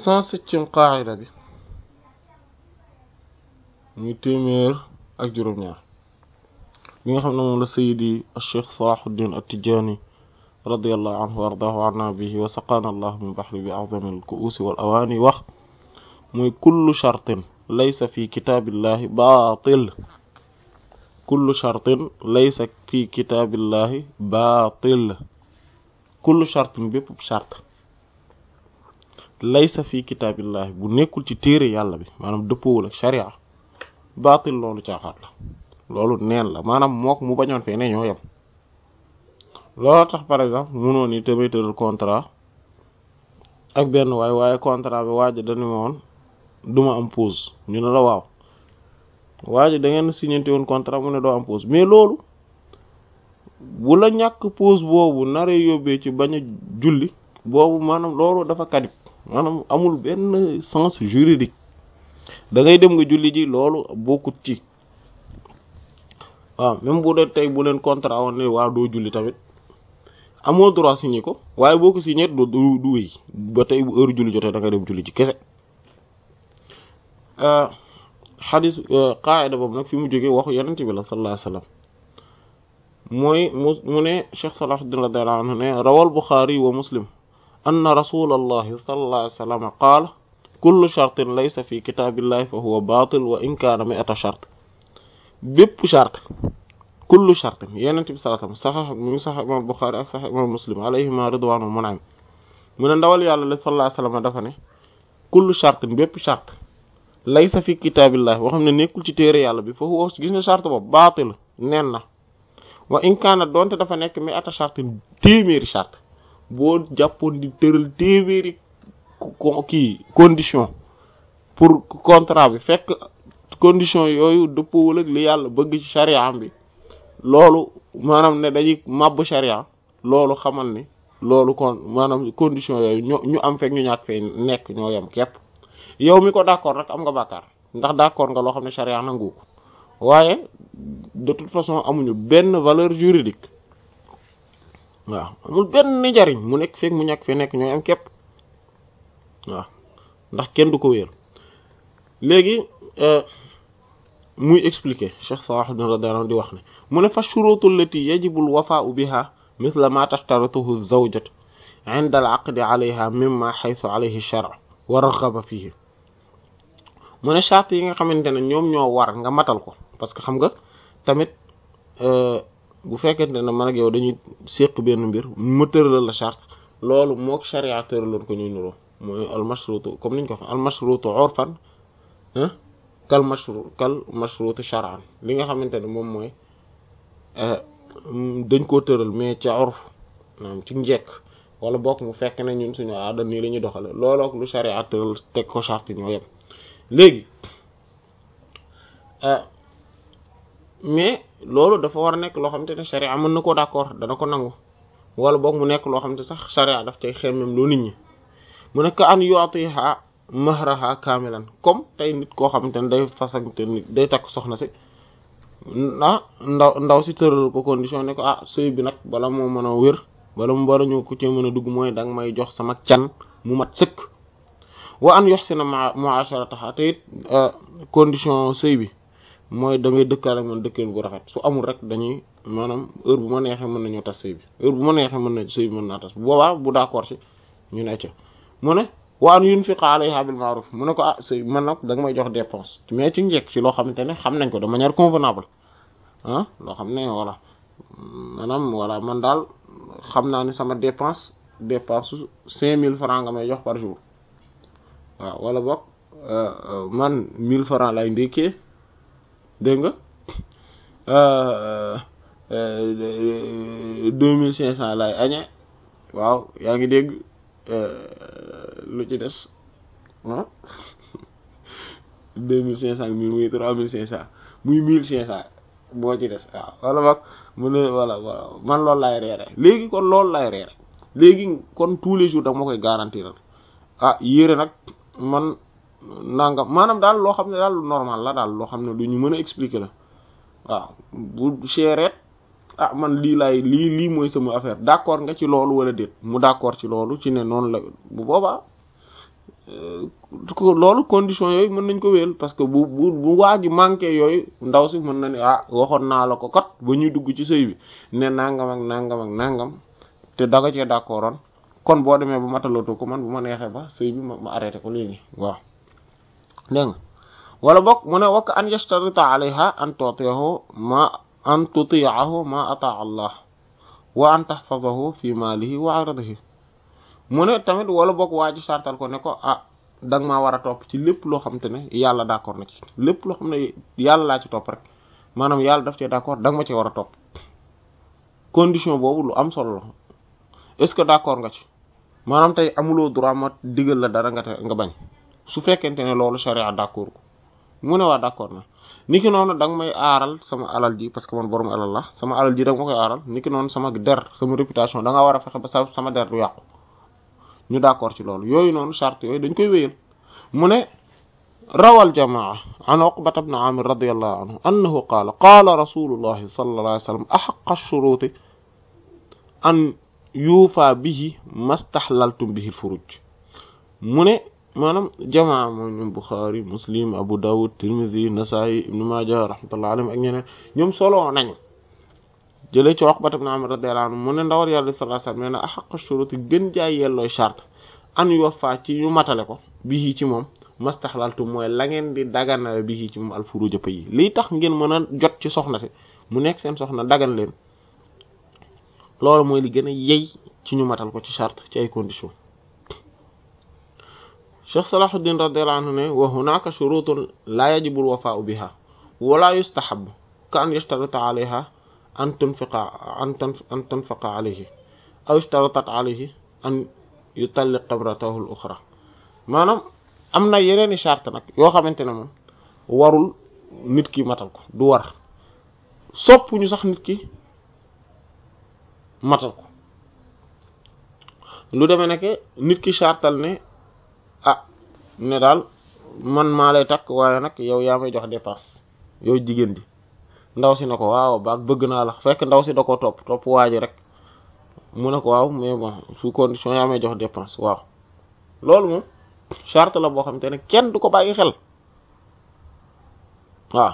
cent septième qaayida bi muy téeméer ak juróom-ñaar bi nga xam ne moom la sayidi cheikh salahuddin at-tijani radiallahu anhu wa ardaahu anna bihi wa saqaana allah min bahri bi a'zami al-ku'usi wal awaani wax muy kullu shartin laysa fi kitaabillahi baatil kullu shartin laysa fi kitaabillahi baatil kullu shartin bépp shart laysa fi kitaabillahi bu nekkul ci téere yàlla bi maanaam dëppoowul ak sharia baatil loolu caaxaat la loolu neen la maanaam mook mu bañoon fee ne ñoo yem loolu tax par exemple munoon ni tamit tëral contrat ak benn waay waaye contrat bi waaj dañu ma woon duma am pause ñu ne la waaw waaj da ngeen signante woon contrat mu ne doo am pause mais loolu bu la ñàkk pause boobu naree yóbbee ci bañ a julli boobu maanaam loolu dafa kadib maanaam amul benn sens juridique da ngay dem nga julli ji loolu bokkut ci waaw même bu dee tey bu leen contrat woon ne waaw doo julli tamit amoo droit signé ko waaye boo ko signé du du du wéy ba tey bu heure julli jotee da nga dem julli ci kese xadis qaayida boobu nag fi mu jógee waxu yenente bi la sallallahu alayhi wasallam mooy mu mu ne Cheikh Salahuddin radiyallahu anhu ne rawal Bukhari wa Muslim anna rasulallahi sallallahu alayhi wasallam qaala kullu shartin laysa fi kitaabillahi fa huwa baatil wa in kaana mi'ata shart bépp charte kullu shartin yenente bi sallallahu alayhi wasallam sax mu ngi sax imam Bukhari ak sax imam Muslim alayhima ridwaanu mun'im mu ne ndawal yàlla la sallallahu alayhi wasallam dafa ne kullu shartin bépp charte laysa fi kitaabillahi boo xam ne nekkul ci téere yàlla bi foofu wax gis nga charte boobu baatil nen na wa in kaana doonte dafa nekk mi ata charte téeméeri charte boo jàppoon di tëral téeméeri kii condition pour contrat bi fekk condition yooyu dëppoowul ak li yàlla bëgg ci charia bi loolu maanaam ne dañuy màbb charia loolu xamal ni loolu kon maanaam condition yooyu ñu ñu am fekk ñu ñàkk fee nekk ñoo yem képp yow mi ko d'accord rek am nga bàkkaar ndax d'accord nga loo xam ne charia nangu ko waaye de toute façon amuñu benn valeur juridique waaw amul benn njariñ mu nekk fekk mu ñàkk fee nekk ñooy am képp waaw ndax kenn du ko wéer léegi muy expliquer Cheikh Salahuddin radiyallahu anhu di wax ne mu ne fa shurutu allati yajibu al-wafa'u biha mithla ma tashtarituhu az-zawjatu 'inda al-'aqdi 'alayha mimma haythu 'alayhi ash-shar'u wa raghaba fihi mu ne charte yi nga xamante ne ñoom ñoo war nga matal ko parce que xam nga tamit bu fekkente ne man ak yow dañuy séq benn mbir ma tëralal la charte loolu mook charia tëraloon ko ñuy nuroo mooy al mashrutu comme niñ ko wax al mashrutu urfan kal mashru kal mashrutu shar'an li nga xamante ne moom mooy dañ koo tëral mais ca urf maanaam ci njekk wala bokk mu fekk ne ñun suñu aada nii la ñuy doxale loolook lu charia tëral teg ko charte ñoo yem léegi mais loolu dafa war a nekk loo xamante ne charia mën na koo d'accord dana ko nangu wala boog mu nekk loo xamante sax charia daf cay xemmem loo nit ñi mu nekk an yu'tiha mahraha kaamilan comme tey nit koo xamante ne day fasante nit day takk soxna si ah ndaw ndaw si tëral ko condition ne ko ah sëy bi nag bala moo mën a wér bala mu war a ñëw ku ci mën a dugg mooy danga may jox sama can mu mat sëkk wa an yuhsina mu'asharataha te it condition sëy bi mooy da ngay dëkkaale man dëkkeen bu rafet su amul rek dañuy maanaam heure bu ma neexee mën nañoo tas sëy bi heure bu ma neexee mën na sëy bi mën naa tas boobaa bu d'accord ci ñu ne ca mu ne wa an yunfiqa alayha bil ma'ruf mu ne ko ah sëy man nag da nga may jox dépense mais ci njëkk ci loo xamante ne xam nañ ko de manière convenable ah loo xam ne voilà maanaam voilà man daal xam naa ni sama dépense dépense su cinq mille francs nga may jox par jour waaw wala boog man mille francs lay ndékkee dégg nga deux mille cinq cent lay añe waaw yaa ngi dégg lu ci des ah deux mille cinq cent mille muy trois mille cinq cent muy mille cinq cent boo ci des waaw wala boog mu ne voilà voilà man loolu lay reere léegi kon loolu lay reere léegi kon tous les jours da ma koy garantir ah yére nag man nangam maanaam daal loo xam ne daal lu normal la daal loo xam ne lu ñu mën a expliquer la waaw bu chéret ah man lii laay lii lii mooy sama affaire d'accord nga ci loolu wala déet mu d'accord ci loolu ci ne noonu la bu boobaa loolu condition yooyu mën nañ ko wéyal parce que bu bu bu waa ji manqué yooyu ndaw si mën na ni ah waxoon naa la ko kat ba ñuy dugg ci sëy bi ne nangam ak nangam ak nangam te daga cee d'accordoon kon boo demee ba matalatu ko man bu ma neexee ba sëy bi ma ma arrêté ko léegi waaw dégg nga wala bokk mu ne wakk an yashtarita alayha an tuti'ahu ma an tuti'ahu ma ata Allah wa an tahfazahu fi malihi wa aradihi mu ne tamit wala bokk waa ji sartal ko ne ko ah da nga maa war a topp ci lépp loo xam te ne yàlla d'accord na ci lépp loo xam ne yàlla laa ci topp rek maanaam yàlla daf cee d'accord da nga ma ci war a topp condition boobu lu am solo la est-ce que d'accord nga ci maanaam tey amuloo droit ma digal la dara nga te nga bañ su fekkente ne loolu sharia d'accord ko mu ne waa d'accord na niki noonu da nga may aaral sama alal ji parce que man borom alal la sama alal ji da nga ma koy aaral niki noonu sama der sama réputation da nga war a fexe ba sa sama der du yàqu ñu d'accord ci loolu yooyu noonu charte yooyu dañ koy wéyal mu ne rawal jamaa an uqbata ibn amir radiyallahu anhu annahu qaala qaala rasulullahi sallallahu alayhi wa sallam ahaqqa ash-shuruti an yuufa bihi mastahlaltum bihi al-furuj mu ne maanaam jamaa moom ñoom Bukhari Muslim Abu Dawud Tirmidhi Nasa'i Ibn Majah rahmatullahi alayhim ak ñeneen ñoom solo nañu jëlee ci Uqbata ibn Amr radiyallahu anhu mu ne ndawal yàlla sallallahu alayhi wasallam nee na ahaqqa shuruti gën jaay yellooy charte an yuwaffa ci ñu matale ko bihi ci moom mastahlaltum mooy la ngeen di daganale bihi ci moom al-furuj pa yi lii tax ngeen mën a jot ci soxna si mu nekk seen soxna dagan leen loolu mooy li gën a yey ci ñu matal ko ci charte ci ay conditions Cheikh Salahuddin radiyallahu anhu ne wa hunaka shurutun la yajibu al-wafa'u biha wala yustahabbu ka an yashtarita alayha an tunfiqa an an tunfaqa alayhi aw ishtaratat alayhi an yutalliq imratahu al-ukhra maanaam am na yeneen i charte nag yoo xamante ne moom warul nit ki matal ko du war sopp ñu sax nit ki matal ko lu demee nekk nit ki chartal ne ah ne daal man maa lay takk waaye nag yow yaa may jox dépense yow jigéen di ndaw si ne ko waaw baag bëgg naa la fekk ndaw si da ko topp topp waa ji rek mu ne ko waaw mais bon sous condition yaa may jox dépense waaw loolu moom charte la boo xam te ne kenn du ko bàyyi xel waaw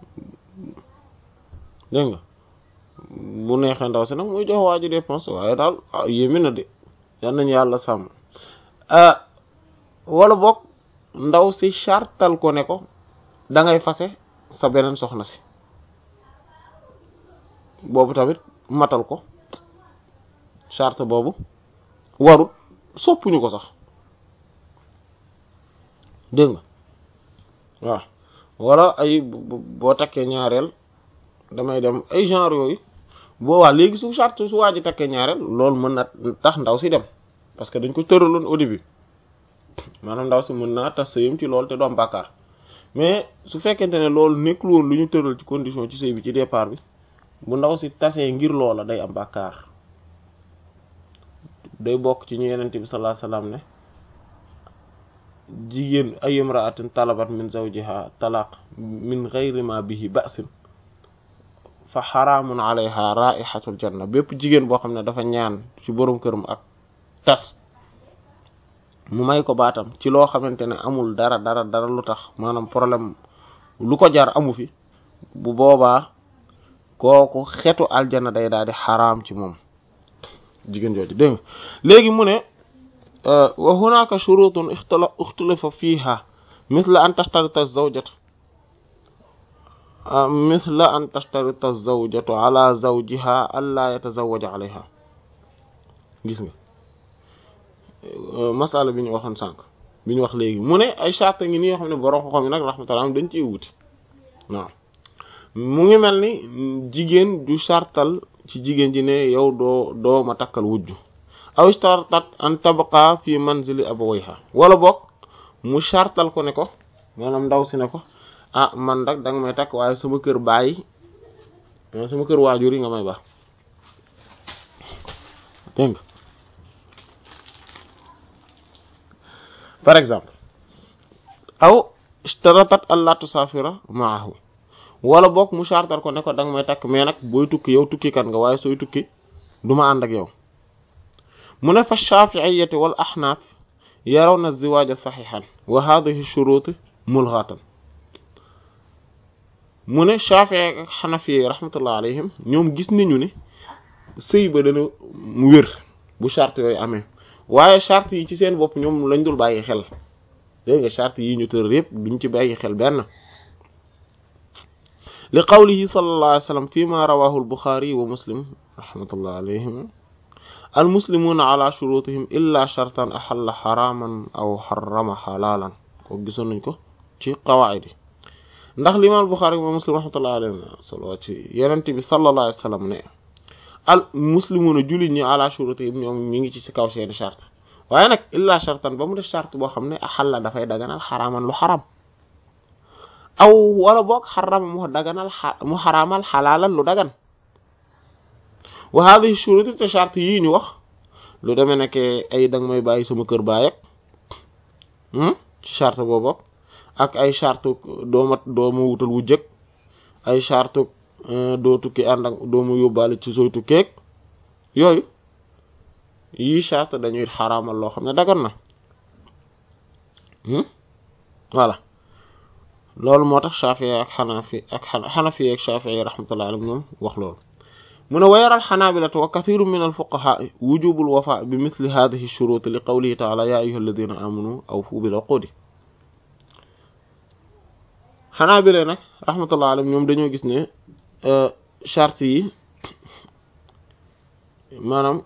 dégg nga bu neexee ndaw si nag muy jox waa ji dépense waaye daal ah yéemi na de yal nañu yàlla sàmm wala boog ndaw si chartal ko ne ko da ngay fase sa beneen soxna si boobu tamit matal ko charte boobu warut soppuñu ko sax dégg nga waaw wala ay boo takkee ñaareel damay dem ay genre yooyu boo waa léegi su charte su waa ji takkee ñaareel loolu mën na tax ndaw si dem parce que dañ ko tëraloon au début maanaam ndaw si mën naa tas sëyam ci loolu te du am bàkkaar mais su fekkente ne loolu nekkul woon lu ñu tëral ci condition ci sëy bi ci départ bi bu ndaw si tasee ngir loola day am bàkkaar day bokk ci ñu yenente bi sallallahu alayhi wasallam ne jigéen ay imra'atin talabat min zawjiha talaq min ghayri ma bihi ba'sin fa xaraamun alayha raihatul janna bépp jigéen boo xam ne dafa ñaan ci borom këram ak tas mu may ko baatam ci loo xamante ne amul dara dara dara lu tax maanaam problème lu ko jar amu fi bu boobaa kooku xetu aljana day daal di xaraam ci moom jigéen jooju dégg nga léegi mu ne wa hunaka shurutun ixtalafa fiha mithla an tashtarita zawjatu mithla an tashtarita zawjatu ala zawjiha alla yatazawwaja alayha gis nga masala bi ñu waxoon sànq bi ñu wax léegi mu ne ay charte ngi nii yoo xam ne borom xam-xam yi nag rahmatullah dañ ciy wuti waaw mu ngi mel ni jigéen du chartal ci jigéen ji ne yow doo doo ma takkal wujju aw istartat an tabqa fi manzili abawayha wala boog mu chartal ko ne ko maanaam ndaw si ne ko ah man rek da nga may takk waaye sama kër bàyyi sama kër waajur yi nga may baax dégg nga par exemple aw ishtaratat alla tusafira maahu wala boog mu chartal ko ne ko da nga may takk mais nag booy tukki yow tukki kan nga waaye sooy tukki du ma ànd ak yow mu ne fa shafi'iyyati wal ahnaf yarawna az-ziwaaja saxiixan wa haadihi shuruutu mulghatan mu ne Shaafi'i ak Xanafi rahmatullah alayhim ñoom gis nañu ne sëy ba dana mu wér bu charte yooyu amee waaye charte yi ci seen bopp ñoom lañ dul bàyyi xel dégg nga charte yi ñu tër yëpp duñ ci bàyyi xel benn li qawlihi sallallahu alayhi wa sallam fi ma rawahu al-Bukhari wa Muslim rahmatullah alayhim al-muslimuna ala shurutihim illa shartan ahalla haraman aw harrama halalan ko gisoon nañ ko ci qawaid yi ndax limaam Bukhari wa Muslim rahmatullah alayhim solo ci Yonent bi sallallahu alayhi wa sallam ne al muslimuna jullit ñi ala shurutihim ñoom ñu ngi ci ci kaw seeni charte waaye nag illa shartan ba mu def charte boo xam ne ahalla dafay daganal xaraaman lu xaram aw wala boog xarama mu daganal mu xaraamal xalaalan lu dagan wa hadhihi shurut te charte yii ñu wax lu demee nekk ay danga may bàyyi sama kër baay ak ci charte boobu ak ay charte dooma dooma wutal wu jëkk ay charte doo tukki ànd ak doomu yóbbaale ci sooy tukkeeg yooyu yii charte dañuy xaraamal loo xam ne dagan na voilà loolu moo tax Shafi'i ak Hanafi ak Hanafi ak Shafi'i rahmatullahi alayhim ñoom wax loolu mu ne wa yara al-Hanabilatu wa kathirun min al-fuqaha wujubul wafa bi mithli hadhihi ash-shurut li qawlihi ta'ala ya ayyuha alladhina amanu awfu bil uqudi Hanabila nag rahmatullahi alayhim ñoom dañoo gis ne charte yi maanaam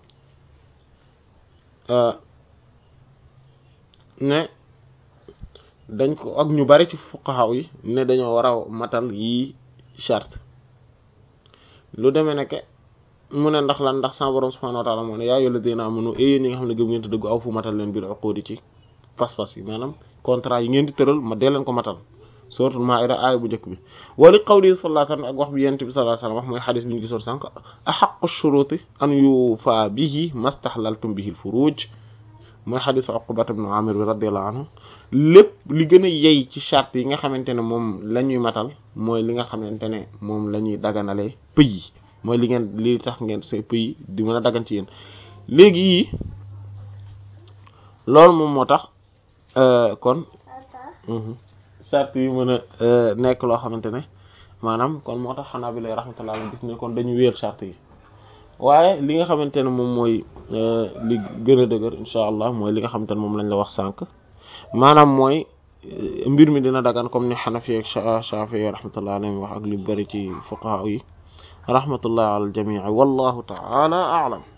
ne dañ ko ak ñu bari ci fuqaha yi ne dañoo war a matal yii charte lu demee nekke mu ne ndax lan ndax sa borom subhanahu wa ta'ala moo ne yaa ayyuhal ladina amanu yéen ñi nga xam ne gëm ngeen te dëggu aw fu matal leen bil uqudi ci pas-pas yi maanaam contrat yi ngeen di tëral ma dee leen ko matal suratul maa'ida aaya bu njëkk bi wali qawli sallallahu alayhi wasallam ak wax bi yent bi sallallahu alayhi wasallam wax mooy xadis bi ñu gisoon sànq ahaqqu shuruti an yufa bihi mastahlaltum bihi al furuj mooy xadisu Uqbat ibn Amir bi radiyallahu anhu lépp li gën a yey ci charte yi nga xamante ne moom la ñuy matal mooy li nga xamante ne moom la ñuy daganalee pëy yi mooy li ngeen li tax ngeen say pëy di mën a dagan ci yéen léegi yii loolu moom moo tax kon charte yi mën a nekk loo xamante ne maanaam kon moo tax xanaa bi lay rahmatullah gis ne kon dañu wéer charte yi waaye li nga xamante ne moom mooy li gën a dëgër incha allah mooy li nga xamante ne moom lañ la wax sànq maanaam mooy mbir mi dina dagan comme ni Hanafi ak Shafi'i rahmatullah alayhim wax ak li bari ci fuqaha yi rahmatullah ala al jamii wallahu ta'ala a'lam